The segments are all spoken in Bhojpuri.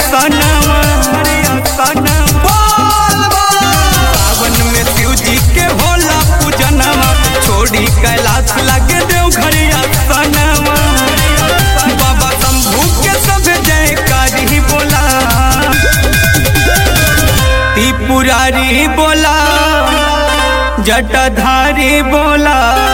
सनवा सावन में शिव जी के होला पूजनवा छोड़ी कैलाश लगे देव घरिया सनवा बाबा शंभू के सब जयकारी बोला त्रिपुरारी बोला जटाधारी बोला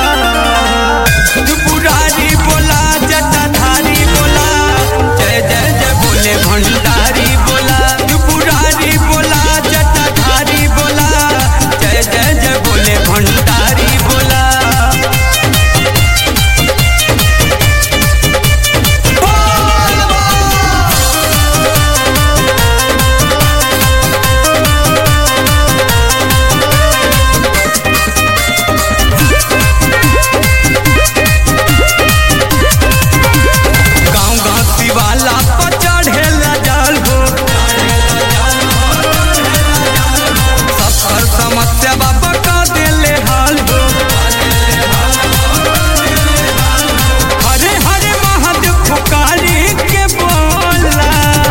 त्रिपुरारी बोला जटाधारी बोला जय जय जय बोले भंडारी बोला त्रिपुरारी बोला जटाधारी बोला जय जय जय बोले भंडारी बोला गाँव गाँव शिवाला पर चढ़ेला जल हो सबकर समस्या बाबा का देले हाल हो हरे हरे महादेव पुकारी के बोला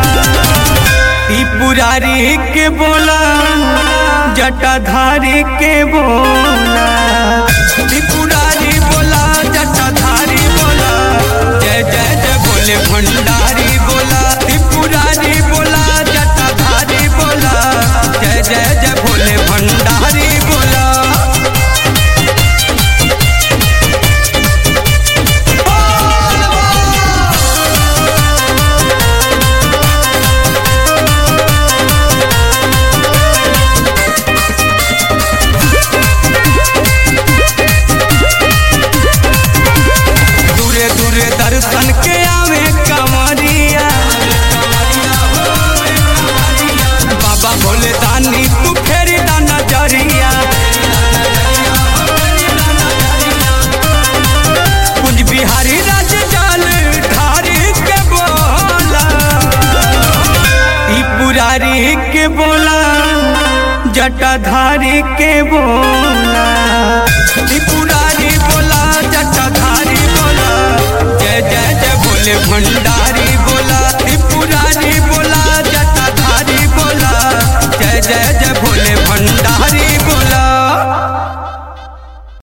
त्रिपुरारी के बोला जटाधारी के बोला त्रिपुरारी बोला जटाधारी बोला जय जय जय बोले भंडारी बोला त्रिपुरारी बोला जटाधारी बोला जय जय जय बोले भंडारी बोला दूरे दूरे दर्शन के आवे कमरिया बाबा भोले दानी तू फेरी दा नजरिया कुंज बिहारी राज जाल ढारी के बोला त्रिपुरारी के बोला जटाधारी के बोला त्रिपुरारी बोला जटाधारी बोला जय जय जय बोले भंडारी बोला त्रिपुरारी